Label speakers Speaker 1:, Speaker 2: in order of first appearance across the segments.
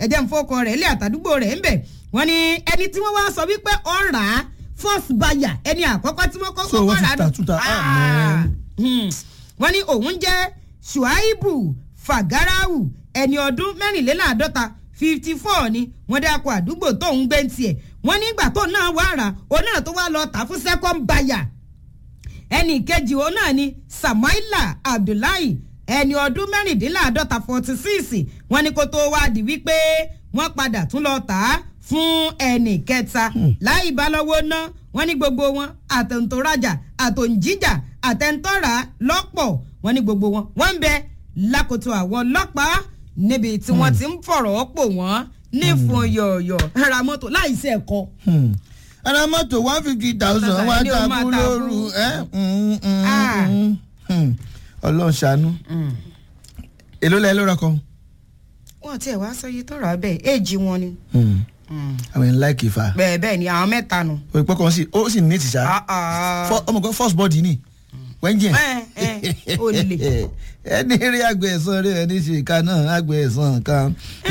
Speaker 1: ẹ̀jẹ̀ ń fọkọ rẹ̀ ilé àtàdúgbò rẹ̀ ń bẹ̀ wọ́n ní ẹni tí wọ́n wá sọ wípé ọ̀rà first buyer ẹni àkọ́kọ́ tí wọ́n
Speaker 2: So
Speaker 1: kọ́kọ́
Speaker 2: wọ́n ti
Speaker 1: rà
Speaker 2: tà túta, ah,
Speaker 1: Ah. Hmm. wọ́n ní òun jẹ́ shuaibu fagarawu ẹni ọdún mẹ́rìnléláàádọ́ta fifty four ni wọ́n dákọ̀ àdúgbò tóun gbé ń tiẹ̀ wọ́n nígbà tó náà wá rà òun náà tó wá lọ tà fún second buyer ẹnì kejì òun náà ni samaila abdullahi ẹni ọdún mẹ́rìndínláàádọ́ta forty six wọ́n ní kó tó wá di wípé wọ́n padà tún lọ tà á fún ẹnì kẹta láì bá lọ́wọ́ ná wọ́n ní gbogbo wọn àtẹ̀ntòrajà àtòǹjíjà àtẹ̀ntọ́ra lọ́pọ̀ wọ́n ní gbogbo wọn wọ́n ń bẹ lákòótó àwọn ọlọ́pàá níbi tí wọ́n ti ń fọ̀rọ̀ pò wọ́n ní fún yọ̀ọ̀yọ̀ ra mọ́tò láì sí ẹ̀kọ́.
Speaker 2: Hmm. ara mọ́tò one fifty thousand wá
Speaker 1: Ni o máa
Speaker 2: takú
Speaker 1: ta
Speaker 2: lóru
Speaker 1: fún.
Speaker 2: ẹ́ mm, mm,
Speaker 1: Ah.
Speaker 2: mm, mm. ọlọ́run ṣàánú èló lẹ́ ló rọkọ.
Speaker 1: wọ́n tiẹ̀ wá sọ iye tó rà bẹ́ẹ̀ éèjì wọn ni.
Speaker 2: àwọn ẹ̀ ń láìkì fa
Speaker 1: bẹ́ẹ̀ bẹ́ẹ̀ ni àwọn mẹ́ta nù.
Speaker 2: òpó kan sí ó sì ní ìtìṣà
Speaker 1: Ah, ah.
Speaker 2: Fọ- ọmọ kan first body ni wẹ́ńjẹ̀.
Speaker 1: ẹ ẹ o lè.
Speaker 2: ẹni rí àgbẹ̀ ẹ̀sán rí ẹni ṣe ìka náà àgbẹ̀ ẹ̀sán kan.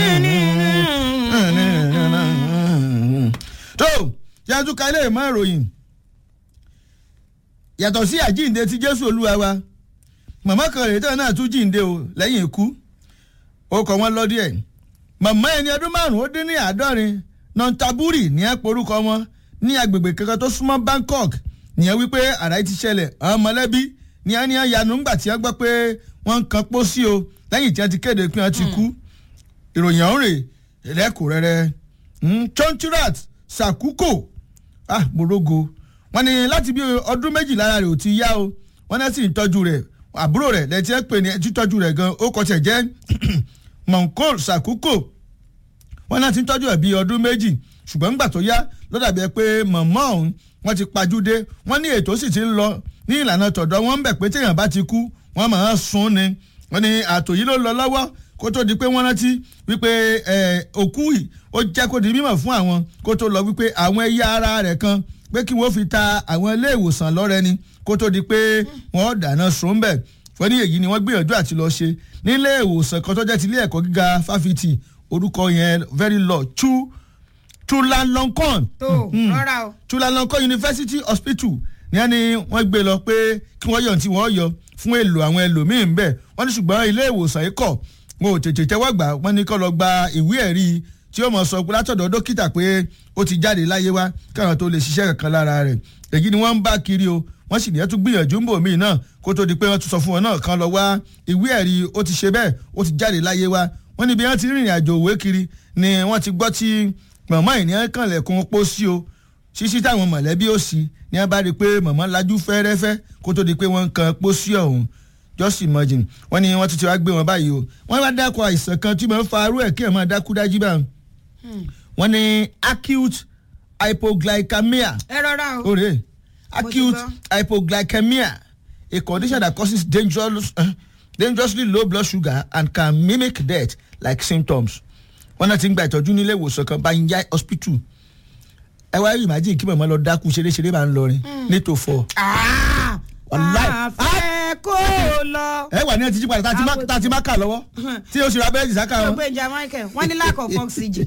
Speaker 2: tó yàtú ká ilé ìmọ̀ ìròyìn yàtọ̀ sí àjíǹde ti jésù olúwa wa màmá kan rèé tán náà tún jíǹde o lẹ́yìn ikú ó kọ́ wọn lọ díẹ̀ màmá ẹni ọdún márùn-ún ó dín ní àádọ́rin nontaburi ní ẹ porúkọ wọn ní agbègbè kankan tó súnmọ́ bangkok nìyẹn wípé àrà ti ṣẹlẹ̀ àwọn mọ̀lẹ́bí ní ẹni yanu ńgbà tí wọ́n gbọ́ pé wọ́n ń kan pósí o lẹ́yìn tí wọ́n ti kéde pé wọ́n ti kú ìròyìn ọ̀hún rè lẹ́kùnrẹ́rẹ́ chonchurat sakuko ah morogo wọ́n ní láti bí ọdún méjì lára rẹ̀ ò ti yá o wọ́n náà sì ń tọ́jú rẹ̀ àbúrò rẹ̀ lẹ́tí ẹ̀ pè ní títọ́jú rẹ̀ gan ó kọ́ tiẹ̀ jẹ́ monkol sakuko wọ́n náà ti ń tọ́jú ẹ̀ bíi ọdún méjì ṣùgbọ́n ńgbà tó yá ló dàbí ẹ pé mọ̀mọ́ ọ̀hún wọ́n ti pajúdé wọ́n ní ètò sì ti ń lọ ní ìlànà tọ̀dọ̀ wọ́n ń bẹ̀ pé téèyàn bá ti kú wọ́n máa ń sun ni wọ́n ní àtò yìí ló lọ lọ́wọ́ kó tó di pé wọ́n rántí wípé òkú yìí ó jẹ́ kó di mímọ̀ fún àwọn kó tó lọ wípé àwọn ẹ̀yà ara rẹ̀ kan pé kí wọ́n fi ta àwọn ilé ìwòsàn lọ́rẹ́ ni kó tó di pé wọ́n dáná sun bẹ̀ wọ́n ní èyí ni wọ́n gbìyànjú àti lọ ṣe nílé ìwòsàn kan tó jẹ́ ti ilé ẹ̀kọ́ gíga fáfitì orúkọ yẹn very low chu chulalongkorn
Speaker 1: tó rọra o.
Speaker 2: chulalongkorn university hospital ní ẹni wọ́n gbé lọ pé kí wọ́n yọ̀ tí wọ́n yọ fún èlò àwọn ẹlòmíín ń bẹ̀ wọ́n ní ṣùgbọ́n ilé ìwòsàn yìí kọ̀ wọn ò tètè tẹ́wọ́ gbà wọ́n ní kó lọ gba ìwé ẹ̀rí tí ó mọ̀ sọ pé látọ̀dọ̀ dókítà pé ó ti jáde láyé wá káwọn tó lè ṣiṣẹ́ kankan lára rẹ̀ èyí ni wọ́n ń bá kiri o wọ́n sì ní ẹ́ tún gbìyànjú ń bò míì náà kó tó di pé wọ́n tún sọ fún wọn náà kan lọ wá ìwé ẹ̀rí ó ti ṣe bẹ́ẹ̀ ó ti jáde láyé wá wọ́n níbi wọ́n ti rìnrìn àjò òwe kiri ni wọ́n ti gbọ́ tí mọ̀mọ́ ìní kànlẹ̀kùn pọ̀ sí o ṣíṣí táwọn mọ̀lẹ́bí ó sí ni wọ́n bá rí i pé mọ̀mọ́ lajú fẹ́rẹ́fẹ́ kó tó di pé wọ́n ń kan pọ̀ sí ọ̀hún just imagine wọ́n ní wọ́n ti ti wá gbé wọn báyìí o wọ́n wá dákọ̀ àìsàn kan tí wọ́n fa arú ẹ̀ kí ẹ̀ máa dákú dájú bá wọ́n ní acute hypoglycemia
Speaker 1: ẹ rọra o.
Speaker 2: ore acute
Speaker 1: gbọ́.
Speaker 2: hypoglycemia a condition that causes dangerous, uh, dangerously low blood sugar and can mimic death like symptoms wọ́n náà ti ń gba ìtọ́jú nílé ìwòsàn kan Banyai hospital ẹ wá rí imagine kí màmá lọ dákú ṣeréṣeré máa ń lọrin nítòfọ́ Wàláì.
Speaker 1: àfẹ́ kó lọ.
Speaker 2: ẹ wà ní ẹ ti jí padà tá a ti má- tá a ti má kà lọ́wọ́ tí o sì ra bẹ́ẹ̀dì sáká wọn.
Speaker 1: gbogbo ìjà michael wọ́n ní lack of oxygen.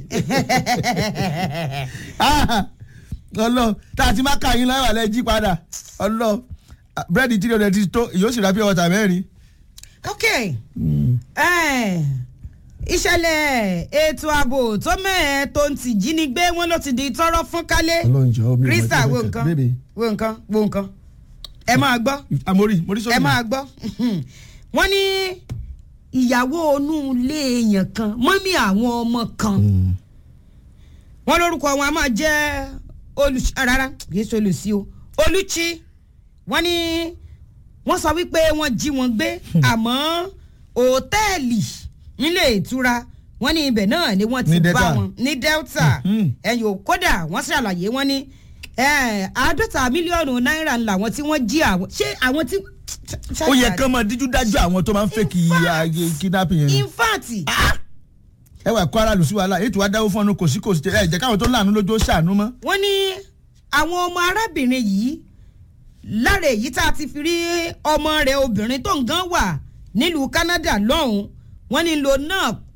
Speaker 2: Ah, ọlọ tá a ti má kà yín lọ́wọ́ alẹ́ jí padà ọlọ búrẹ́dì tí o ti tó yóò sì ra pure water mẹ́rin.
Speaker 1: ok eh, ìṣẹ̀lẹ̀ ètò ààbò tó mẹ́ẹ̀ tó ń tì jínigbé wọn ló ti di tọ́rọ́ fún kálé
Speaker 2: ọlọ́njọ́ mi ò mọ̀
Speaker 1: krista
Speaker 2: tí mo
Speaker 1: wo
Speaker 2: fẹ́
Speaker 1: nǹkan
Speaker 2: bébè.
Speaker 1: wo nǹkan wo nǹkan ẹ máa gbọ́
Speaker 2: amori mori sọ
Speaker 1: ẹ máa gbọ́ wọ́n ní ìyàwó onú ilé èèyàn kan mọ́mí àwọn ọmọ kan wọ́n lórúkọ wọn a máa jẹ́ olùsí rárá kìí ṣe olùsí o olùchí wọ́n ní wọ́n sọ wípé wọ́n jí wọn gbé àmọ́ òtẹ́ẹ̀lì nílé ìtura wọ́n ní ibẹ̀ náà ni wọ́n ti
Speaker 2: Ní
Speaker 1: bá
Speaker 2: Delta.
Speaker 1: wọn ní delta
Speaker 2: Mhm.
Speaker 1: ẹ̀yìn ò kódà wọ́n ṣàlàyé wọ́n ní eh, àádọ́ta mílíọ̀nù náírà làwọn tí wọ́n jí àwọn ṣé àwọn tí.
Speaker 2: ó yẹ kán máa díjú dájú àwọn tó máa ń fẹ́ kí ayé kidnapping yẹn.
Speaker 1: in fact
Speaker 2: ẹ wà kó ara lù sí wàhálà ètò adáwó fún ọ̀nà kò sí kò sí ẹ jẹ́ káwọn tó láàánú lójú ó ṣàánú mọ́.
Speaker 1: wọ́n ní àwọn ọmọ arábìnrin yìí lára èyí tá a ti fi rí ọmọ rẹ̀ obìnrin tó ń gan wà nílùú Canada lọ́hùn wọ́n ní lo náà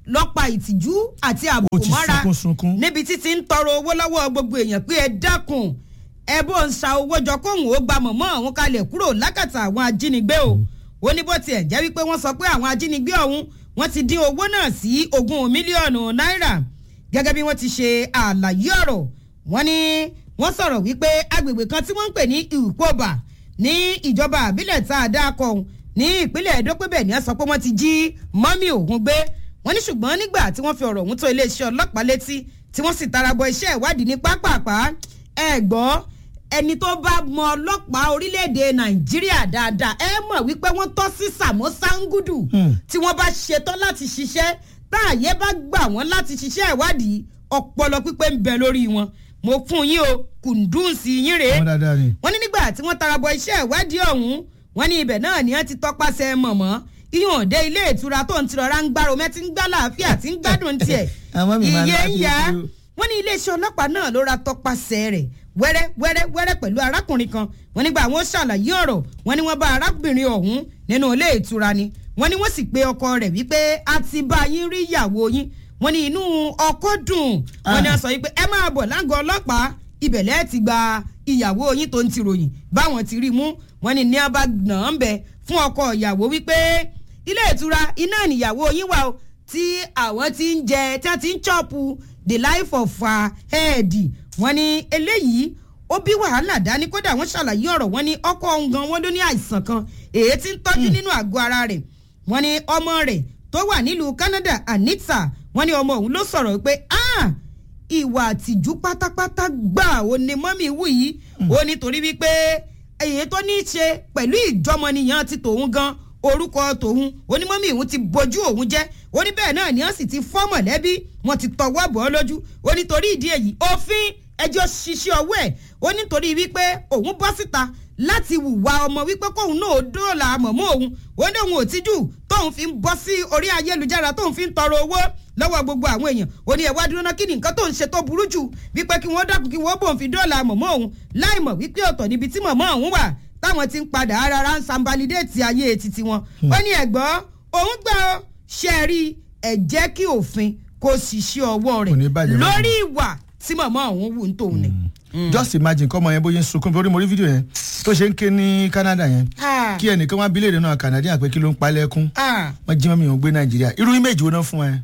Speaker 1: lọ́pa ìtìjú àti àbùkù
Speaker 2: Ó ti
Speaker 1: mọ́ra
Speaker 2: sunkún sunkún.
Speaker 1: níbi títí ń tọrọ owó lọ́wọ́ gbogbo èèyàn pé ẹ dákun ẹ bó ń sa owó jọ kóhùn ó gba mọ̀mọ́ àwọn kalẹ̀ kúrò lákàtà àwọn ajínigbé o ó ní bó tiẹ̀ jẹ́ wípé wọ́n sọ pé àwọn ajínigbé ọ̀hún wọ́n ti dín owó náà sí ogún mílíọ̀nù náírà gẹ́gẹ́ bí wọ́n ti ṣe àlàyé ọ̀rọ̀ wọ́n ní wọ́n sọ̀rọ̀ wípé agbègbè kan tí wọ́n ń pè ní ìkóbà ní ìjọba àbílẹ̀ tá a dá kọ́ ọ̀hún ní ìpínlẹ̀ Ẹdó pé bẹ́ẹ̀ ni wọ́n sọ pé wọ́n ti jí mọ́mí òun gbé wọ́n ní ṣùgbọ́n nígbà tí wọ́n fi ọ̀rọ̀ ọ̀hún tó iléeṣẹ́ ọlọ́pàá létí tí wọ́n sì tarabọ iṣẹ́ ìwádìí ní pápápá ẹ gbọ́ ẹni tó bá mọ ọlọ́pàá orílẹ̀-èdè Nàìjíríà dáadáa ẹ mọ̀ wípé wọ́n tọ́ sí Sàmó Sangudu tí wọ́n bá ṣetán láti ṣiṣẹ́ táàyè bá gbà wọ́n láti ṣiṣẹ́ ìwádìí ọpọlọ pípé ń bẹ lórí wọn mo fún yín o kùndùnsì yín rèé
Speaker 2: wọ́n dáadáa ni.
Speaker 1: wọ́n ní nígbà tí wọ́n tarabọ iṣẹ́ ìwádìí ọ̀hún wọ́n ní ibẹ̀ náà ni wọ́n ti tọpasẹ̀ mọ̀mọ́ iyún òde ilé ìtura tó ń tirọ̀ra ń gbárò mẹ́tí ń gbá láàfíà tí ń gbádùn tiẹ̀
Speaker 2: Àwọn mi máa ń
Speaker 1: iye ń
Speaker 2: láti
Speaker 1: yá
Speaker 2: ojú.
Speaker 1: wọ́n ní iléeṣẹ́ ọlọ́pàá náà ló ra tọpasẹ̀ rẹ̀ wẹ́rẹ́ wẹ́rẹ́ wẹ́rẹ́ pẹ̀lú arákùnrin kan wọ́n nígbà àwọn ṣàlàyé ọ̀rọ̀ wọ́n ní wọ́n bá arábìnrin ọ̀hún nínú ilé ìtura ni wọ́n ní wọ́n sì pe ọkọ rẹ̀ wípé a ti bá yín rí ìyàwó yín wọ́n ní inú ọkọ dùn wọ́n ní
Speaker 2: Ah.
Speaker 1: wọ́n sọ wípé ẹ máa bọ̀ lágọ̀ọ́ ọlọ́pàá ibẹ̀lẹ́ ti gba ìyàwó yín tó ń ti ròyìn báwọn ti rí mú wọ́n ní ní abá náà ń bẹ fún ọkọ ìyàwó wípé ilé ìtura iná níyàwó yín wà o tí àwọn ti ń jẹ tí wọ́n ti ń chọ́ọ̀pù the life of her head wọ́n ní eléyìí ó bí wàhálà dání kódà wọ́n ṣàlàyé ọ̀rọ̀ wọ́n ní ọkọ òun gan wọ́n ló ní àìsàn kan èyí tí ń tọ́jú nínú àgọ́ ara rẹ̀ wọ́n ní ọmọ rẹ̀ tó wà nílùú Canada Anita wọ́n ní ọmọ òun ló sọ̀rọ̀ pé ah ìwà àtìjú pátápátá gbà ó ní mọ́mí wù yìí ó nítorí wípé èyí tó ní í ṣe pẹ̀lú ìjọmọnìyàn ti tòun gan orúkọ tòun onímọ̀mí òun ti bojú òun jẹ́ ó ní bẹ́ẹ̀ náà ni wọ́n sì ti fọ́ mọ̀lẹ́bí wọ́n ti tọwọ́ bọ̀ ọ́ lójú ó nítorí ìdí èyí òfin ẹjọ́ ṣiṣẹ́ ọwọ́ ẹ̀ ó nítorí wípé òun bọ́ síta láti hùwà ọmọ wípé kóun náà ó dóòlà mọ̀mọ́ òun ó ní òun ò tíjú tóun fi ń bọ́ sí orí ayélujára tóun fi ń tọrọ owó lọ́wọ́ gbogbo àwọn èèyàn ó ní ẹ̀wá dúró náà kí ni nǹkan tó ń ṣe tó burú jù wípé kí wọ́n dákun kí wọ́n bòun fi dóòlà mọ̀mọ́ òun láì mọ̀ wípé ọ̀tọ̀ níbi tí mọ̀mọ́ òun wà táwọn ti ń padà rárá ń sanbalidéètì ayé titi wọn ó ní ẹ̀gbọ́n òun gbà ó ṣe rí ẹ̀ jẹ́ kí òfin kó sì ṣe ọwọ́
Speaker 2: Kò ní
Speaker 1: rẹ̀
Speaker 2: bàjẹ́ mọ́.
Speaker 1: lórí ìwà tí mọ̀mọ́ òun wù ń tòun ni.
Speaker 2: just imagine kọ́mọ yẹn bóyá ń sunkún torí mo rí fídíò yẹn tó ṣe ń ké ní Canada yẹn
Speaker 1: Ah.
Speaker 2: kí ẹnìkan wá bílẹ̀ náà Canadian pé kí ló ń pa lẹ́kún
Speaker 1: Ah.
Speaker 2: wọ́n jí mọ́mí òun gbé Nàìjíríà irú image wo náà fún ẹ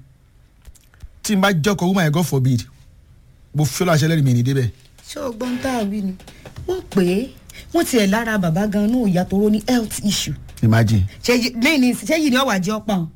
Speaker 2: tí n bá jọkọ̀ woman yẹn God forbid mo fi ọlọ́ àṣẹ lẹ́rìí mi ní débẹ̀
Speaker 1: ṣé o gbọ́n tá a wí ni wọ́n pè é wọ́n tiẹ̀ lára bàbá gan-an ní òòyà tó rọ́ ní health issue
Speaker 2: imagine
Speaker 1: ṣé yí- lẹ́yìn ní ṣé yìí ni ọ̀wà jẹ́ ọ̀pá wọn.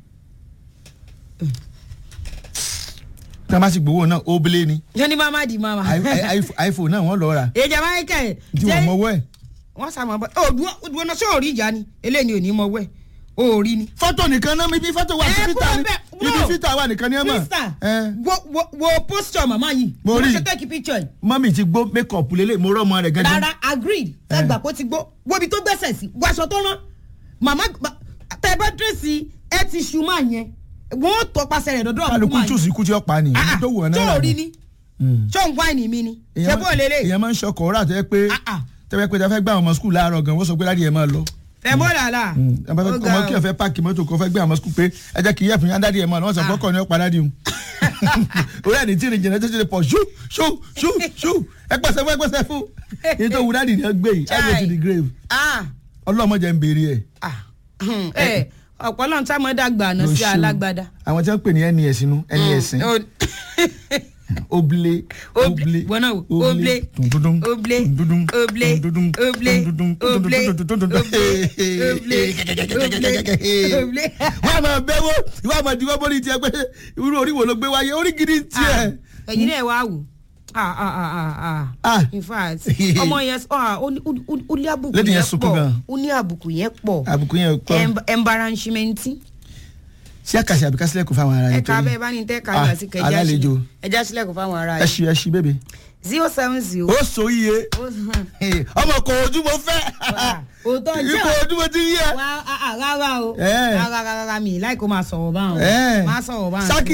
Speaker 2: tí wọ́n bá sì gbowó náà ó bílé ni
Speaker 1: yóò ní mama di mama.
Speaker 2: I- I- I- iPhone náà wọ́n lọ rà
Speaker 1: èjà michael
Speaker 2: tí wọ́n mọwọ́ ẹ̀
Speaker 1: wọ́n sàmọ́ bọ́ ọ dúró dúró náà ṣé ò rí ìjà ni eléyìí ò ní mọ wẹ́ ò rí ni.
Speaker 2: fọ́tò nìkan náà ibi fọ́tò wà sí
Speaker 1: Ẹ
Speaker 2: fítà
Speaker 1: kúrò
Speaker 2: ni
Speaker 1: bẹ́ẹ̀,
Speaker 2: ibi
Speaker 1: bro.
Speaker 2: fítà wà nìkan ni ẹ mọ̀
Speaker 1: krista
Speaker 2: ẹ
Speaker 1: wo wo wo posture mama yìí
Speaker 2: Mo rí.
Speaker 1: ṣe take picture yìí
Speaker 2: mọ́mí ti gbó makeup lélẹ̀ mo rọ́ ọmọ rẹ̀ gẹ́gẹ́
Speaker 1: rárá agreed sẹgbà kó ti gbó wóbi tó gbẹ́sẹ̀ sí wàṣọ tó rán màmá tẹ bá dírẹ́sì ẹ ti ṣu máa yẹn wọn ò tọpasẹ̀ rẹ̀ dọ́dọ̀
Speaker 2: kálukú
Speaker 1: máa
Speaker 2: tùsí kú tí ó pa ni ibi tó wù ọ́
Speaker 1: tó
Speaker 2: náà
Speaker 1: rí ni tó ń wáìnì mi ni ṣé bó lélẹ̀
Speaker 2: èèyàn máa ń ṣọkọ̀ ọ̀rọ̀ àti ẹ pé
Speaker 1: Ah, ah.
Speaker 2: tẹ́wẹ́ pé tẹ́fẹ́ gbé àwọn ọmọ skul láàárọ̀ gan wọ́n sọ pé láti ẹ̀ máa lọ.
Speaker 1: fẹ́ bó làlà
Speaker 2: ẹ bá fẹ́
Speaker 1: Ó ga
Speaker 2: ọmọ
Speaker 1: o.
Speaker 2: kí ẹ fẹ́ páàkì mọ́tò kó fẹ́ gbé àwọn skul pé ẹ jẹ́ kí yẹ́ fún yín dáàdi ẹ̀ máa lọ wọ́n sọ pé ọkọ̀ ni ó pa dáàdi òun. orí ẹni tí ìrìn jìnnà tó ti lè pọ̀ ṣú ṣú ṣú ṣú ẹ pèsè fún ẹ pèsè fún èyí tó wù dáàdi ni ẹ gbé yìí ẹ go to the grave
Speaker 1: Ah,
Speaker 2: ọlọ́mọdé ń béèrè ẹ̀.
Speaker 1: ah, hmm, ẹ ọ̀pọ̀lọ́ tá a mọ̀ dàgbà àná
Speaker 2: Lọ
Speaker 1: sí
Speaker 2: ṣú.
Speaker 1: alágbádá.
Speaker 2: àwọn tí wọ́n pè ní nes inú nes
Speaker 1: Ó-
Speaker 2: oble
Speaker 1: Oble, wọn náà wò, oble,
Speaker 2: dundundun,
Speaker 1: oble,
Speaker 2: dundundun,
Speaker 1: oble,
Speaker 2: dundundun,
Speaker 1: oble,
Speaker 2: dundundun,
Speaker 1: oble,
Speaker 2: dundundun,
Speaker 1: oble, oble, oble.
Speaker 2: wọ́n á máa bẹ́wọ́ ìwọ́n á máa diwọ́ bọ́lí tiẹ̀ pé irú orí wo ló gbé wáyé orí gidi tiẹ̀.
Speaker 1: ẹ̀yin náà wá wò ah ah ah ah ah
Speaker 2: Ah.
Speaker 1: in fact ọmọ yẹn ah, ó ní- ó ní- ó ní àbùkù
Speaker 2: Lady yẹn
Speaker 1: yẹn
Speaker 2: sunkún
Speaker 1: pọ̀
Speaker 2: gan.
Speaker 1: ó ní àbùkù yẹn pọ̀
Speaker 2: àbùkù yẹn ò pọ̀
Speaker 1: Em- embarrassment
Speaker 2: sí àkàṣe àbíká sílẹ̀kùn fáwọn ará yẹn
Speaker 1: ẹ̀ka abẹ́ bá ní tẹ́ ká
Speaker 2: Ah,
Speaker 1: yà sí kẹjá
Speaker 2: alálejò.
Speaker 1: sílẹ̀ ẹjá sílẹ̀ kó fáwọn ará
Speaker 2: ẹ ṣí ẹ ṣí bébè
Speaker 1: zero seven zero.
Speaker 2: ó so iye ọmọ kò ojú mo fẹ́
Speaker 1: òótọ́ jẹ́
Speaker 2: ipò ojú mo ti yẹ.
Speaker 1: wá ah, ah, rárá o
Speaker 2: Eh.
Speaker 1: rárá rárá mi láì kó máa sọ̀rọ̀ báwọn
Speaker 2: Eh.
Speaker 1: máa sọ̀rọ̀ báwọn.
Speaker 2: sákìá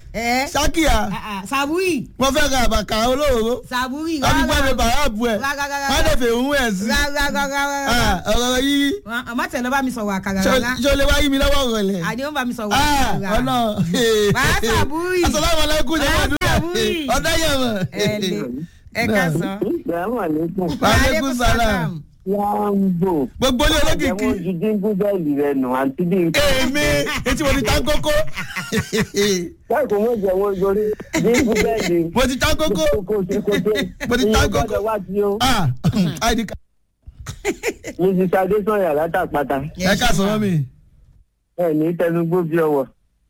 Speaker 1: ẹ
Speaker 2: sákìá
Speaker 1: sàbúrì
Speaker 2: wọ́n fẹ́ ra àbàkà olóró
Speaker 1: sàbúrì
Speaker 2: adigunle bàráàbù ẹ̀
Speaker 1: Rárá.
Speaker 2: wọ́n lè fẹ́ òun ẹ̀ sí
Speaker 1: rárá
Speaker 2: ọ̀rọ̀ yìí
Speaker 1: ọmọ tẹ̀ ló bá mi sọ̀rọ̀ àkàrà
Speaker 2: ṣé
Speaker 1: rárá
Speaker 2: o lè wá yí mi lọ́wọ́ rọ̀lẹ́.
Speaker 1: àdé ó bá mi sọ̀rọ̀
Speaker 2: Ah,
Speaker 1: àkàrà
Speaker 2: ọ̀nà
Speaker 1: Wàá sàbúrì.
Speaker 2: asalaamualeykum jẹ́
Speaker 1: Wàá
Speaker 2: wọ́n dúró
Speaker 1: sàbúrì.
Speaker 2: ọ̀dá yẹ̀
Speaker 1: ẹ
Speaker 2: wọ̀.
Speaker 1: lè ẹ ká sọ.
Speaker 3: Ìgbàmọ̀ lẹ́kùn.
Speaker 2: Aleykum salaam.
Speaker 3: Yàǹbò.
Speaker 2: gbogbo ilé olókìkí
Speaker 3: Àjẹmọ́ ju dínkù bẹ́ẹ̀lì rẹ̀ nù àti bí n.
Speaker 2: èmi etí mo ti tá kókó
Speaker 3: Báyìí kò mọ̀ jẹ́wọ́ yorí dínkù bẹ́ẹ̀lì.
Speaker 2: mo ti tá kókó
Speaker 3: Kókó ṣe kókó.
Speaker 2: Mo ti tá
Speaker 3: Ìyẹn
Speaker 2: kókó.
Speaker 3: gbọ́dọ̀ wá sí o.
Speaker 2: ah id card
Speaker 3: Mrs. Adésanya látàpátá.
Speaker 2: ẹ ká sọ̀rọ̀ mi.
Speaker 3: Ẹ ní tẹnugbó bí ọwọ́.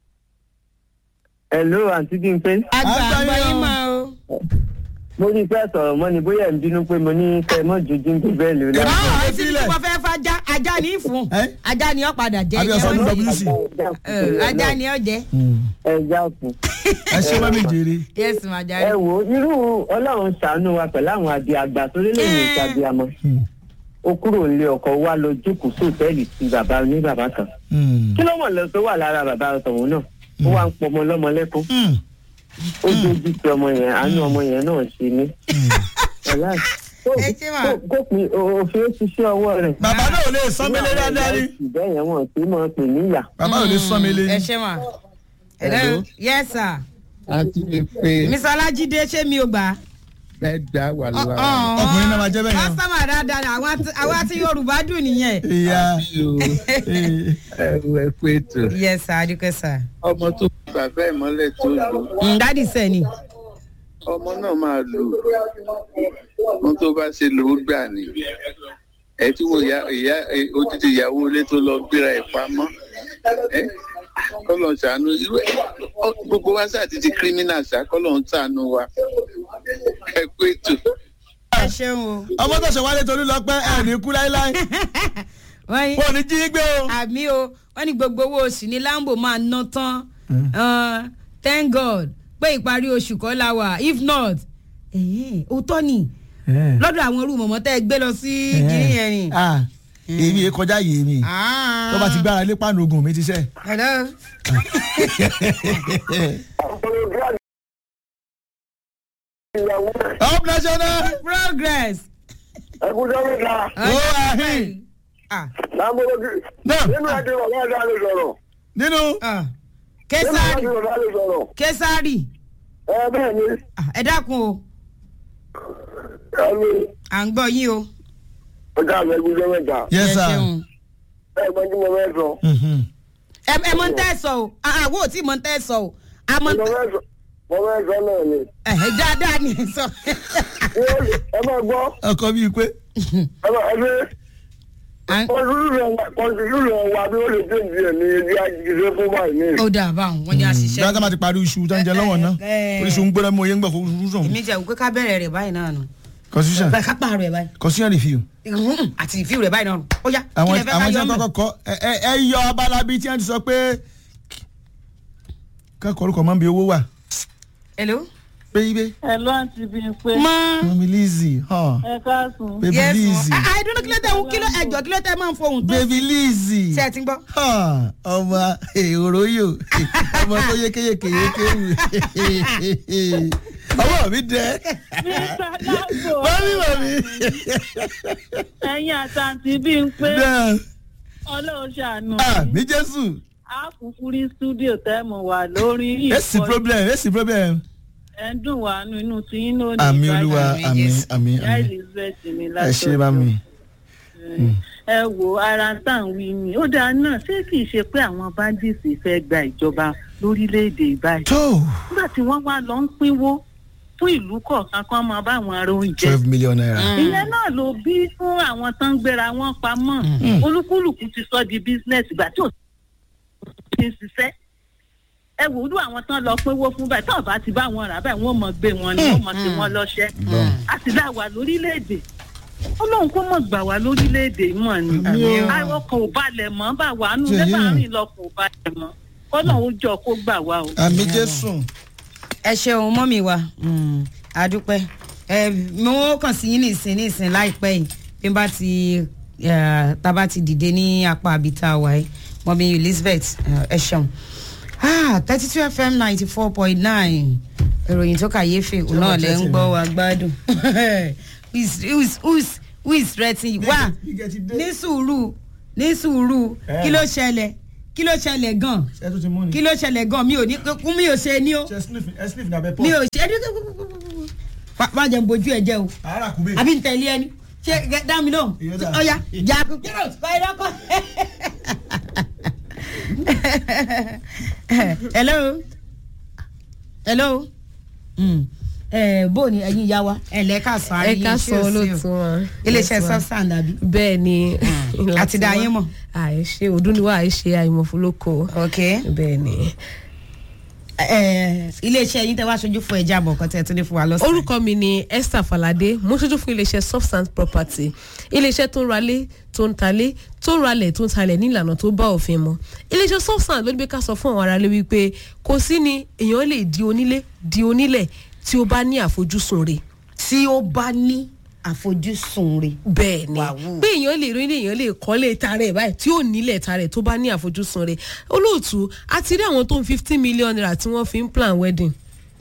Speaker 3: Hello àǹtí Bímpé.
Speaker 1: àgbà
Speaker 2: Àgbà
Speaker 1: àgbà
Speaker 2: yín
Speaker 1: yín
Speaker 2: o.
Speaker 1: máa o.
Speaker 3: Mo rí fẹ́ sọ̀rọ̀ mọ́ ni bóyá ẹ̀ ń bínú pé mo ní kẹ́ ẹ mọ́ ju dínkù bẹ́ẹ̀lì rẹ̀.
Speaker 2: Èmi-
Speaker 1: báwo
Speaker 2: ẹ
Speaker 1: etí
Speaker 2: sílẹ̀.
Speaker 1: tí mo fẹ́ fajá ajá ní í fún
Speaker 2: Ẹ́?
Speaker 1: ajá ni ó padà jẹ
Speaker 2: Àbí ọ̀sán ní WC.
Speaker 1: Ẹ, ajá ni ó jẹ.
Speaker 3: Ẹ jákun.
Speaker 2: ẹ ṣe mọ́ mi jèrè.
Speaker 1: yes ma
Speaker 3: ẹ
Speaker 1: jare.
Speaker 3: wo irú ọlọ́run ṣàánú wa pẹ̀lú àwọn àbí àgbà tó lè lè ṣàbí àmọ́ ó kúrò nílé ọkọ̀ wa lọ jókòó sóòtẹ́ẹ̀lì ti bàbá ní bàbá kan kí ló mọ̀ lọ tó wà lára bàbá tọ̀hún náà ó wá ń pọ ọmọ lọ́mọ lẹ́kún ó dójú ti ọmọ yẹn àánú ọmọ yẹn náà ṣe ní. Ọ̀la, kó-
Speaker 1: Ẹ ṣé mà.
Speaker 3: kó- kó pin òfin ó ti ṣe ọwọ́ rẹ̀.
Speaker 2: bàbá náà ò lè sán mi lé dáadáa rí.
Speaker 3: ìbẹ́ yẹn wọ́n ti máa pè níyà.
Speaker 2: bàbá ò lè sán mi lé
Speaker 1: ẹ
Speaker 2: ní.
Speaker 1: ṣe ma. hello yes sir.
Speaker 4: àti lè pe
Speaker 1: mr alájídé ṣé mi ò gbà.
Speaker 4: mẹ́ta wà lọ́wọ́
Speaker 2: Ọkùnrin náà máa jẹ́ bẹ́ẹ̀ yẹn.
Speaker 1: kọ́sítọ́mà dáadáa ni àwọn àti- àwọn àti yorùbá dùn nìyẹn.
Speaker 2: ìyá
Speaker 4: àbí o ẹrù ẹ pé tó
Speaker 1: yes sir adúpẹ́ sir.
Speaker 4: ọmọ tó fi bàbá ẹ̀ mọ́lẹ̀ tó lò
Speaker 1: Mm, dádì sẹ́ ni.
Speaker 4: ọmọ náà máa lò ohun tó bá ṣe lò ó gbà ní ẹ tí wo ìyá ìyá ẹ, odidi ìyàwó ilé tó lọ gbéra ẹ̀ pamọ́ ẹ kọ́lọ̀ ṣàánú irú ẹ ọ, gbogbo wa sáà ti di kírímínà ṣá kọ́lọ̀ ń ṣàánú wa ẹ pé tó.
Speaker 1: ẹ ṣeun o.
Speaker 2: ọmọ tó ṣe wálé torí lọ pẹ́ ẹ̀ ní kú láíláí
Speaker 1: wọ́n ní
Speaker 2: wọn ò ní jí gbé o.
Speaker 1: àmì o wọ́n ní gbogbo owó oṣù ní lambo máa ná tán Uh, thank god pé ìparí oṣù kọ́ la wà if not ẹ̀hìn, òótọ́ ni lọ́dọ̀ àwọn irú mọ̀mọ́ tẹ́ ẹ gbé lọ sí kiri yẹn ni.
Speaker 2: Ah, èmi yẹn kọjá yìí mi
Speaker 1: Ah.
Speaker 2: tó bá ti gbára lé pàánù ogun mi ti sẹ́.
Speaker 1: hello.
Speaker 2: up national.
Speaker 1: progress.
Speaker 3: ẹkúnjọ́ mi ta
Speaker 2: ó àhín.
Speaker 1: Ah,
Speaker 3: lámúlógún
Speaker 2: náà
Speaker 3: nínú àti bàbá àdá lè sọ̀rọ̀
Speaker 2: nínú.
Speaker 1: ah.
Speaker 3: nínú
Speaker 1: kesari
Speaker 3: àti bàbá lè sọ̀rọ̀
Speaker 1: kesari
Speaker 3: ẹ bẹ́ẹ̀ ni
Speaker 1: Ah, ẹ dákun o
Speaker 3: ẹ ní
Speaker 1: à ń gbọ́ yín o.
Speaker 3: ọjà àgbẹ̀ ẹkúnjọ́ mẹ́ta
Speaker 2: yes
Speaker 1: Ẹ
Speaker 2: sir.
Speaker 1: ṣeun.
Speaker 3: ẹ gbọ́n tí mo fẹ́ sọ.
Speaker 2: Mhm.
Speaker 1: ẹ ẹ mọ ń tẹ́ ẹ sọ o àwọn ò tí mọ ń tẹ́ ẹ sọ o àmọ́
Speaker 3: mo fẹ́ sọ mo fẹ́ sọ náà ni.
Speaker 1: ẹ dáadáa ni ẹ sọ.
Speaker 3: ẹ máa gbọ́
Speaker 2: ọkọ bíi pé.
Speaker 3: ẹ máa ẹ bí
Speaker 1: À ń-
Speaker 3: kọ́ńtìlú rẹ̀ wà bí ó lè dé ìdí ẹ̀ ní ibi àjíṣe fún báyìí ní.
Speaker 1: ó dà báwọn wọn ni a ṣiṣẹ́.
Speaker 2: dáadáa máa ti parí iṣu tó ń jẹ lọ́wọ́ náà
Speaker 1: Eh.
Speaker 2: oríṣi ń gbọ́dọ̀ mú oyé ń gbọ́ fún oṣù sọ̀hún.
Speaker 1: èmi jẹ́ òkú ká bẹ̀rẹ̀ rẹ̀ báyìí náà nù.
Speaker 2: constitution
Speaker 1: báyìí ká pààrọ̀ rẹ̀ báyìí.
Speaker 2: constitution review.
Speaker 1: Mhm, àti ìfíw rẹ̀ báyìí náà nù. ó yá kí
Speaker 2: àwọn
Speaker 1: lẹ fẹ́ ká
Speaker 2: àwọn tí
Speaker 1: yọ
Speaker 2: wọn
Speaker 1: mọ́.
Speaker 2: kọ́kọ́ kọ́ ẹ ẹ- ẹ yọ abala bíi tí wọn ti sọ pé kẹ́kọ̀ọ́ orúkọ máa ń bi owó wà.
Speaker 1: hello.
Speaker 2: baby
Speaker 5: Hello àǹtí Bímpé.
Speaker 1: mọ.
Speaker 2: mami lizzy huh?
Speaker 5: Ẹ káàsùn.
Speaker 2: baby
Speaker 1: yes
Speaker 2: lizzy
Speaker 1: mọ. àìdúró kí ló tẹ kí ló ẹjọ kí ló tẹ máa ń fohùn tó.
Speaker 2: baby lizzy
Speaker 1: ṣe ẹ ti ń gbọ́.
Speaker 2: huh? ọmọ èrò yò ọmọ tó yékéyéké yékéwù ọwọ́ mi dẹ
Speaker 5: Mr. Lágbo.
Speaker 2: mami mami
Speaker 5: Ẹ̀yin àti àǹtí Bímpé.
Speaker 2: dẹ
Speaker 5: Ọlọ́run ṣàánú.
Speaker 2: ah mi jésù
Speaker 5: A kúkú rí stúdíò tẹ́mu wà lórí
Speaker 2: èsì problem èsì problem
Speaker 5: Ẹ ń dùn wá nù inú tí yín ló ní
Speaker 2: àmì
Speaker 5: ìbàdàn.
Speaker 2: olúwa
Speaker 1: Àmì
Speaker 2: àmì
Speaker 1: Jésù.
Speaker 2: àmì
Speaker 5: Ìyá
Speaker 2: àmì
Speaker 5: Elizabeth mi
Speaker 2: ẹ
Speaker 5: látọ̀.
Speaker 2: ṣe bá mi.
Speaker 5: Ẹ wo ara tá à ń wí ni. Ó dáa náà ṣé kìí ṣe pé àwọn bandits fẹ́ gba ìjọba lórílẹ̀‐èdè báyìí.
Speaker 2: tó
Speaker 5: Nígbà tí wọ́n wá lọ ń pínwó fún ìlú kọ̀ọ̀kan kan máa bá àwọn ará oúnjẹ.
Speaker 2: twelve million naira.
Speaker 5: ìyẹn náà ló bí fún àwọn tó ń gbéra wọn pamọ́ olúkúlùkù ti sọ di bísínẹ́sì ìgbà tí ò ti ń ṣiṣẹ́ ẹ wò ó lù àwọn tán lọ pínwó fún báyìí táwọn bá ti bá wọn rà báyìí wọn mọ gbé wọn ni wọn mọ sí wọn lọ́ṣẹ́ a sì dá wà lórílẹ̀‐èdè ọlọ́run kó mọ̀ gbà wá lórílẹ̀‐èdè mọ̀ ni
Speaker 1: Àmín o.
Speaker 5: àwọn kan ò balẹ̀ mọ́ bá wà nù
Speaker 2: Ṣèyí.
Speaker 5: lẹ́bàá rìn lọ kò balẹ̀ mọ́ ọlọ́run ó jọ kó gbà wá o.
Speaker 2: àmì jésù.
Speaker 1: ẹ ṣeun mọ́mì wa Mm, adúpẹ́ ẹ mo kàn sí yín nìsín nìsín láìpẹ́ yìí bí n bá ti eh, tá a bá ti dìde ní apá àbíta wa yìí mọ́mì elizabeth eh, ẹ ṣeun thirty two fm ninety four point nine ìròyìn tó kàyéfì òun náà lẹ ń gbọ́ wa gbádùn who is who is who is who is threatening you wá
Speaker 2: Gígẹ ti dé.
Speaker 1: ní sùúrù ní sùúrù
Speaker 2: Eh.
Speaker 1: kí ló ṣẹlẹ̀ kí ló ṣẹlẹ̀ gan
Speaker 2: ẹ tún ti mú ni.
Speaker 1: kí ló ṣẹlẹ̀ gan mi ò ní kún mi ò ṣe ní o
Speaker 2: ṣe sniff ẹ sniff ní abẹ pọ.
Speaker 1: mi ò ṣe ní má jẹun bojú ẹ jẹ o
Speaker 2: àárà kúbẹ.
Speaker 1: àbí n tẹ̀lé ẹni ṣé gẹ- dá mi lóhùn
Speaker 2: Ìyẹn dà.
Speaker 1: ọ̀ya jà kú kí ló kọ́ ẹ lọ́kọ́. hello hello mm. eh, bó ni ẹ̀yin ìyá wa ẹ lẹ ká sọ
Speaker 6: ẹ ká sọ olóòtú wọn.
Speaker 1: iléeṣẹ́ substand àbí.
Speaker 6: bẹ́ẹ̀ ni.
Speaker 1: àti dá yín mọ̀.
Speaker 6: àìṣe òdúnniwá àìṣe àìmọ̀fólókò.
Speaker 1: ok
Speaker 6: bẹ́ẹ̀ ni.
Speaker 1: Eh, iléeṣẹ́ yín tẹ́ wá aṣojú fún ẹja àbọ̀ kan tẹ́ ẹ tún lè fún wa lọ́sàn-án.
Speaker 6: orúkọ mi ni esther falade mo ṣojú fún iléeṣẹ́ substance property iléeṣẹ́ tó ń ralé tó ń talé tó ń ralẹ̀ tó ń talẹ̀ ní ìlànà tó bá òfin mu iléeṣẹ́ substance ló ní bí ká sọ fún àwọn aráalé wípé kò sí ni èèyàn lè di onílé di onílẹ̀ tí ó bá ní àfojúsùn rẹ̀
Speaker 1: tí ó bá ní àfojúsùn rẹ̀.
Speaker 6: bẹ́ẹ̀ ni
Speaker 1: Wàhù.
Speaker 6: pé èèyàn lè rí èèyàn lè kọ́lé tarẹ̀ báyìí tí ò nílẹ̀ tarẹ̀ tó bá ní àfojúsùn rẹ̀ olóòtú a ti rí àwọn tó ń fifteen million naira tí wọ́n fi ń plan wedding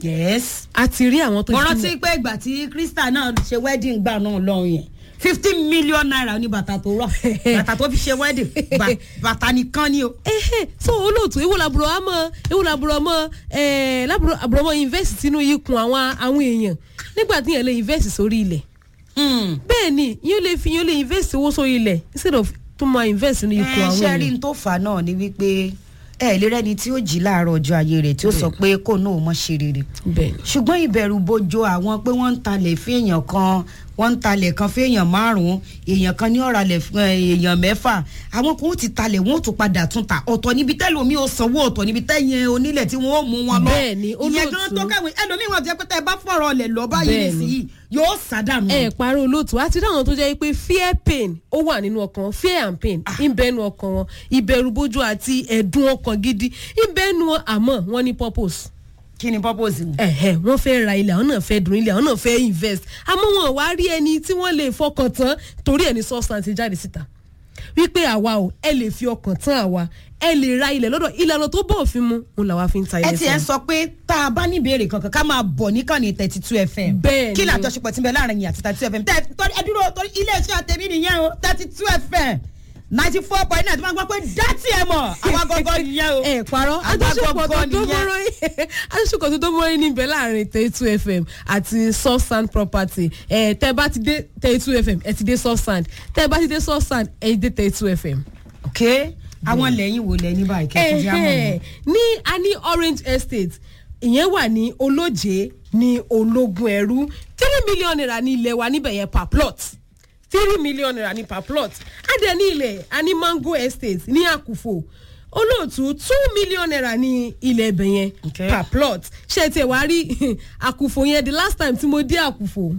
Speaker 1: yes.
Speaker 6: a ti rí àwọn tó
Speaker 1: mo
Speaker 6: ń
Speaker 1: rántí pé ìgbà tí krista náà ṣe wedding gbà náà lọ́hùn yẹn fifteen million naira ní bàtà tó rọ bàtà tó fi ṣe wedding Ba- bàtà nìkan ni o.
Speaker 6: ehe so olóòtú ewu làbúrò àmọ ewu làbúrò ọmọ ẹ làbúrò àbúrò ọmọ invest sínú ikùn àwọn àwọn èèyàn nígbà tí yẹn lè invest sórí ilẹ̀
Speaker 1: Hmm.
Speaker 6: bẹ́ẹ̀ ni yóò lè fi yóò lè invest owó sórí ilẹ̀ instead of tó máa invest sínú ikùn
Speaker 1: ẹ
Speaker 6: àwọn
Speaker 1: ṣe rí
Speaker 6: èèyàn
Speaker 1: n tó fà á náà ni wípé ẹ lè rẹni tí ó jí láàárọ̀ ọjọ́ ayé rẹ̀ tí ó sọ pé kò náà mọ̀ ṣe rere
Speaker 6: bẹ́ẹ̀ ni
Speaker 1: ṣùgbọ́n ìbẹ̀rù bojo àwọn pé wọ́n ń talẹ̀ fún èèyàn kan wọ́n ń talẹ̀ kan fún èèyàn márùn-ún èèyàn kan ní ọ̀ralẹ̀ fún ẹ, èèyàn mẹ́fà àwọn kan ó ti talẹ̀ wọ́n ó tún padà tún ta ọ̀tọ̀ níbi tẹ́lómi ó sanwó ọ̀tọ̀ níbi tẹ́yìn onílẹ̀ tí wọ́n ó mú wọn lọ
Speaker 6: Bẹ́ẹ̀ ni,
Speaker 1: ìyẹn gan
Speaker 6: olóòtú.
Speaker 1: tó kẹ́wìn ẹlòmíì wọn ti jẹ́ pé tẹ́ ẹ bá fọ̀rọ̀ ọ̀lẹ̀ lọ báyìí
Speaker 6: Bẹ́ẹ̀ ni.
Speaker 1: nísìnyí yóò sádànù.
Speaker 6: ẹ parí olóòtú àti dáhùn tó jẹ́ pé fear pain ó wà nínú ọkàn wọn fear and pain ń bẹnu ọkàn wọn ìbẹ̀rù bójú àti ẹ̀dùn ọkàn gidi ń bẹnu wọn àmọ́ wọ́n ní purpose
Speaker 1: kí ni purpose wọn.
Speaker 6: ẹ̀hẹ̀ wọ́n fẹ́ ra ilẹ̀ àwọn náà fẹ́ dùn ilẹ̀ àwọn náà fẹ́ invest àmọ́ wọn ò wá rí ẹni tí wọ́n lè fọkàn tán torí ẹni substance jáde síta wípé àwa o ẹ lè fi ọkàn tán àwa ẹ lè ra ilẹ̀ lọ́dọ̀ ìlànà tó bọ̀ òfin mu òun làwa fi ń ta
Speaker 1: ẹ
Speaker 6: ilẹ̀
Speaker 1: ti ẹ
Speaker 6: fún un.
Speaker 1: sọ pé tá a bá ní ìbéèrè kankan ká máa bọ̀ níkànnì thirty two fm.
Speaker 6: Bẹ́ẹ̀
Speaker 1: kí
Speaker 6: ni.
Speaker 1: ni àjọṣepọ̀ tí ń bẹ láàrin yìí àti thirty two fm. tẹ torí ẹ dúró torí iléeṣẹ́ àtẹ̀mí nìyẹn o thirty two fm ninety four point nine tí wọ́n gbọ́ pé dátì ẹ̀ mọ̀ àwọn gọ́gọ́ nìyẹn o.
Speaker 6: ẹ parọ́
Speaker 1: Àwa
Speaker 6: àjọṣepọ̀ tó
Speaker 1: gangan
Speaker 6: tó
Speaker 1: nìyẹn.
Speaker 6: mọ́rọ́ àjọṣepọ̀ tó tó mọ́rọ́ níbẹ̀ láàrin thirty-two fm àti substand property ẹ tẹ bá ti dé thirty-two fm ẹ ti dé substand tẹ bá ti dé substand ẹ ti dé thirty-two fm.
Speaker 1: ok àwọn lẹ́yìn wo lẹ́ ní báyìí kẹ́kẹ́ jẹ́ àmọ́
Speaker 6: Ẹ̀hẹ̀, ní a ní orange estate ìyẹn wà ní olóje ní ológun ẹrú three million naira ní ilẹ̀ wa níbẹ̀ yẹn per plot three million naira ní per plot adẹ ní ilẹ̀ a ní mango estate ní àkùfò olóòtú two million naira ní ilẹ̀ ibẹ̀ yẹn
Speaker 1: Okay.
Speaker 6: per plot ṣe tiẹ̀ wá rí àkùfò yẹn the last time tí mo dé àkùfò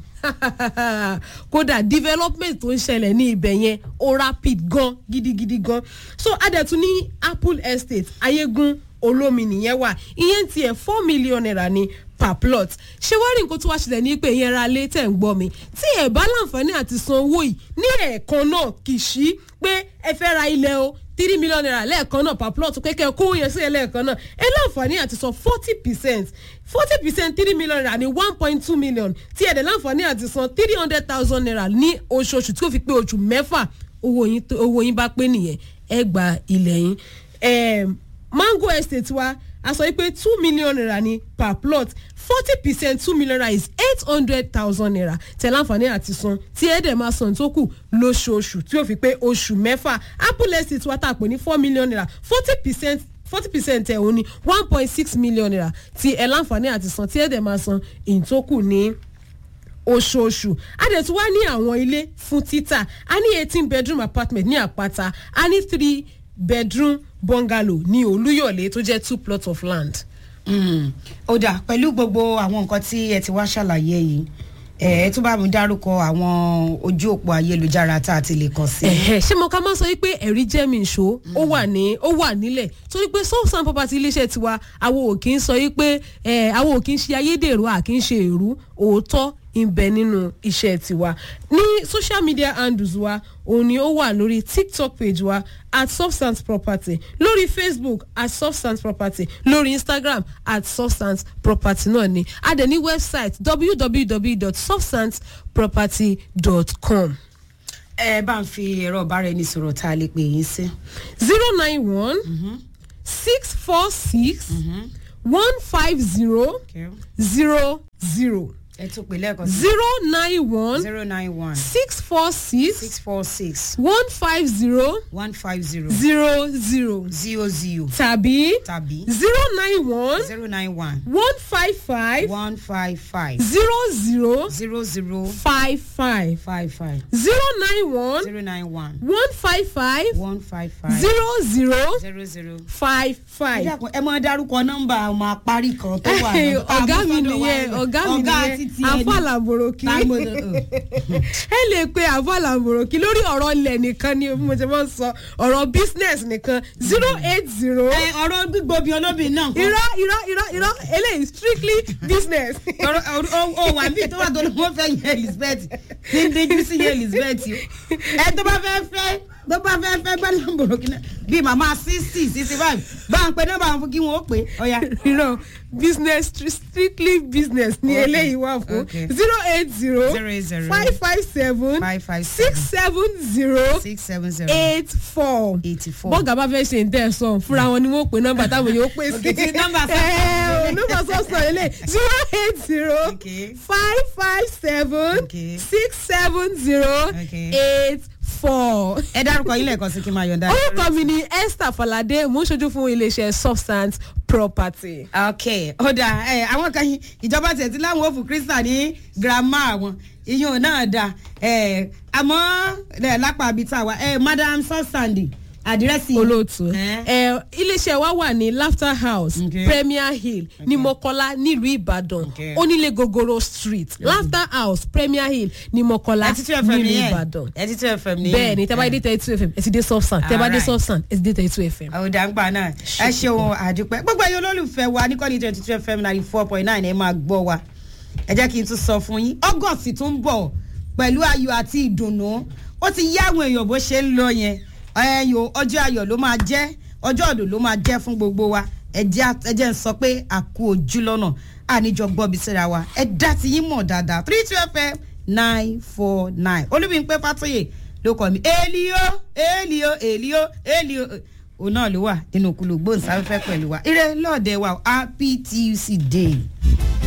Speaker 6: kódà development tó ń ṣẹlẹ̀ ní ibẹ̀ yẹn ó rapid gan gidigidi gan so adẹ̀tún ní apple estate ayégun olómi nìyẹn wà ìyẹn tiẹ̀ four million naira ní per plot ṣé wá rí nǹkan tó wá ṣẹlẹ̀ ní pé ìyẹn ra lé tẹ̀ ń gbọ́ mi tí ẹ̀ bá láǹfààní àti san owó yìí ní ẹ̀ẹ̀kan náà kì í ṣí pé ẹ fẹ́ ra ilẹ̀ o three million naira lẹ́ẹ̀kan náà per plot pé kẹ́ ẹ kó yẹn sí ẹ lẹ́ẹ̀kan náà ẹ láǹfààní àti san forty percent forty percent three million naira ní one point two million tí ẹ̀ dẹ̀ láǹfààní àti san three hundred thousand naira ní oṣooṣù tí ó fi pé oṣù mẹ́fà owó yín tó- owó yín bá pé nìyẹn ẹ gba ilẹ̀ yín Em, mango estate wa a sọ pé two million naira ni per plot forty percent two million naira is eight hundred thousand naira tẹ láǹfààní àti san tí ẹ dẹ̀ máa san tó kù lóṣooṣù tí ó fi pé oṣù mẹ́fà apple estate wa tà pé ní four million naira forty percent forty percent ẹ̀ òun ni one point six million naira tí ẹ láǹfààní àti san tí ẹ dẹ̀ máa san ìtókù ní oṣooṣù a dẹ̀ tún wá ní àwọn ilé fún títà a ní eighteen bedroom apartment ní àpáta a ní three bedroom bungalow ní olúyọ̀lé tó jẹ́ two plots of land.
Speaker 1: Mm. ó dà pẹ̀lú gbogbo àwọn nǹkan tí ẹ ti wá ṣàlàyé yìí ẹ ẹ tún bá mi dárúkọ àwọn ojú òpó ayélujára tá a ti lè kàn sí.
Speaker 6: Ẹ̀hẹ̀, ṣé mo ká máa sọ wípé ẹ̀rí jẹ́ mi ìṣó ó wà ní ó wà nílẹ̀ torí pé soft property iléeṣẹ́ tiwa àwọn ò kí ń sọ wípé ẹ̀ àwọn ò kí ń ṣe ayédèrú à kí ń ṣe èrú òótọ́ ń bẹ nínú iṣẹ́ tiwa ní social media handles wa òun ni ó wà lórí tiktok page wa at substance property lórí facebook at substance property lórí instagram at substance property náà ni a dẹ̀ ní website www.substanceproperty.com
Speaker 1: ẹ bá ń fi ẹ̀rọ ọ̀bára ẹni sọ̀rọ̀ tá a lè pè yín sí.
Speaker 6: zero nine one six four six one five zero zero zero
Speaker 1: ẹ tún pè lẹ́ẹ̀kan sí.
Speaker 6: zero nine one
Speaker 1: zero nine one
Speaker 6: six four six
Speaker 1: six four six
Speaker 6: one five zero
Speaker 1: one five zero
Speaker 6: zero zero
Speaker 1: zero zero
Speaker 6: tàbí
Speaker 1: tàbí
Speaker 6: zero nine one
Speaker 1: zero nine one
Speaker 6: one five five
Speaker 1: one five five
Speaker 6: zero zero
Speaker 1: zero zero
Speaker 6: five five
Speaker 1: five five
Speaker 6: zero nine one
Speaker 1: zero nine one
Speaker 6: one five five
Speaker 1: one five five
Speaker 6: zero zero
Speaker 1: zero zero.
Speaker 6: five
Speaker 1: ẹ
Speaker 6: five.
Speaker 1: dákun, ẹ máa dárúkọ nọ́mbà ọmọ àparí kan tó wà lọ́dọ̀-
Speaker 6: ọ̀gá mi
Speaker 1: àmúsọ́dọ̀ wa
Speaker 6: nìyẹn
Speaker 1: rẹ̀.
Speaker 6: ọ̀gá mi
Speaker 1: ọ̀gá
Speaker 6: nìyẹn
Speaker 1: àti tiẹ̀ ni.
Speaker 6: àfàlàbòròkì
Speaker 1: Tágbó-
Speaker 6: ẹ lè pe àfàlàbòròkì lórí ọ̀rọ̀ ilẹ̀ nìkan ni mo ti máa ń sọ ọ̀rọ̀ business nìkan zero eight zero
Speaker 1: ẹ ọ̀rọ̀ gbígbóbi olóbìn náà kọ́.
Speaker 6: irọ́ irọ́ irọ́ irọ́ eléyìí strictly business.
Speaker 1: ọ̀rọ̀ ọ̀rọ̀- ó ó wà bí tó wà tó ní wọ́n fẹ́ yẹ elizabeth ní díjú sí yẹ elizabeth o ẹ tó bá fẹ́ fẹ́ tó bá fẹ́ fẹ́ gbá lọ́mbòrò kí náà bíi màmá sixty sixty five bá ń pe nọ́mbà wọn fún kí wọ́n ó pè é ọ̀ya.
Speaker 6: irọ́ business stri- strictly business ni
Speaker 1: Okay.
Speaker 6: eléyìí wà fún
Speaker 1: Okay.
Speaker 6: zero eight zero
Speaker 1: Zero eight zero.
Speaker 6: five five seven
Speaker 1: five five
Speaker 6: six seven zero
Speaker 1: six seven zero
Speaker 6: eight four
Speaker 1: eighty four.
Speaker 6: bọ́ọ̀gà bá fẹ́ ṣe ń tẹ̀ sọ fúnra wọn ni wọ́n pe nọ́mbà táwọn yóò pè sí.
Speaker 1: Okay, ti nọ́mbà sọ-
Speaker 6: Ẹ, nọ́mbà sọ̀sọ̀ ilé zero eight zero
Speaker 1: Okay.
Speaker 6: five five seven
Speaker 1: Okay.
Speaker 6: six seven zero
Speaker 1: Okay.
Speaker 6: eight four.
Speaker 1: ẹ dárúkọ yín lẹ́ẹ̀kan sí kí n máa yọ̀ǹda.
Speaker 6: orúkọ mi ni esther falade mo ń ṣojú fún iléeṣẹ́ substance property.
Speaker 1: ok ó dáa ẹ àwọn kan yín ìjọba tẹ̀ tí láwọn òfin krista ní girama àwọn iyún náà dáa ẹ àmọ́ ẹ lápá àbí tá a wà ẹ madam sọ́sàndì àdírẹ́sì
Speaker 6: olóòtú
Speaker 1: Eh?
Speaker 6: ẹ iléeṣẹ́ wa wà ní laughter house
Speaker 1: Okay.
Speaker 6: premier hill ní mọ́kọ́lá nílùú ìbàdàn
Speaker 1: Okay.
Speaker 6: onílé gogoro street laughter house premier hill ní mọ́kọ́lá
Speaker 1: ẹtí tí fm
Speaker 6: nílùú
Speaker 1: nìyẹn
Speaker 6: ìbàdàn
Speaker 1: ẹtí tí fm nìyẹn
Speaker 6: bẹ́ẹ̀ ni tẹ́ bá dé thirty two fm ẹ ti dé subsan tẹ́ bá dé
Speaker 1: Alright.
Speaker 6: subsan ẹ ti dé thirty two fm.
Speaker 1: àwòdàgbà náà ẹ ṣeun àdúpẹ́ gbogbo ẹ̀yin olólùfẹ́ wa ní kọ́ni twenty two fm ninety four point nine ẹ máa gbọ́ wa ẹ jẹ́ kí n tún sọ fún yín august tún ń bọ̀ pẹ̀lú ayọ̀ àti ìdùnnú ó ti yá àwọn èèyàn bó ṣe ń lọ yẹn ẹyọ ọjọ́ ayọ̀ ló máa jẹ́ ọjọ́ ọ̀dọ̀ ló máa jẹ́ fún gbogbo wa ẹ jẹ́ ẹ jẹ́ ń sọ pé àkú ojú lọ́nà àníjọ gbọ́bi síra wa ẹ dá ti yín mọ̀ dáadáa three two fm nine four nine olúbíńpẹ́ fàtóyè ló kọ́ mi èlìó èlìó èlìó èlìó òun náà ló wà nínú kùlù gbóǹsáfẹ́fẹ́ pẹ̀lú wa ire lọ́ọ̀dẹ̀ wa happy tuesday day.